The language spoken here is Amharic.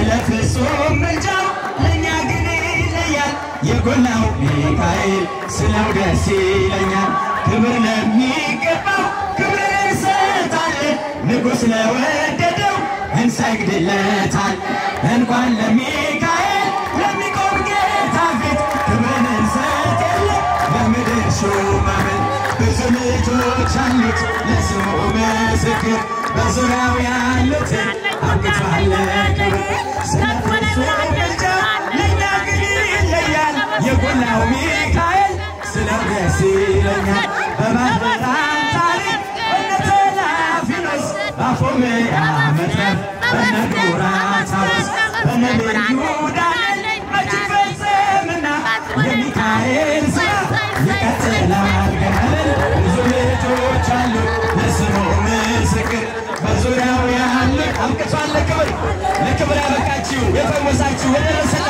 ስለ ፍጹም ምልጃው ለእኛ ግን ይለያል። የጎላው ሚካኤል ስለው ደስ ይለኛል። ክብር ለሚገባው ክብር እንሰጣለን። ንጉሥ ለወደደው እንሰግድለታል። እንኳን ለሚካኤል ለሚቆም ጌታ ፊት ክብርን እንሰጥ የለ ለምድር ሹማምንት ብዙ ልጆች አሉት ለስሙ ምስክር በዙሪያው ያሉትን አብቅቷል ክብር ስለ ፍጹም ምልጃው ለእኛ ግን ይለያል። የጎላው ሚካኤል ስለው ደስ ይለኛል። በመምህራን ታሪክ እነ ተላፊኖስ ባፎምያ መትረፍ በነ ዱራታውስ በነ ልዩ ዳንኤል መች ፈጸምና የሚካኤል ስራ ይቀጥላል ገናለን ብዙ ልጆች አሉ ለስሙ ምስክር በዙሪያው ያሉት አብቅቷል ለክብር ለክብር ያበቃችሁ የፈወሳችሁ የደረሰ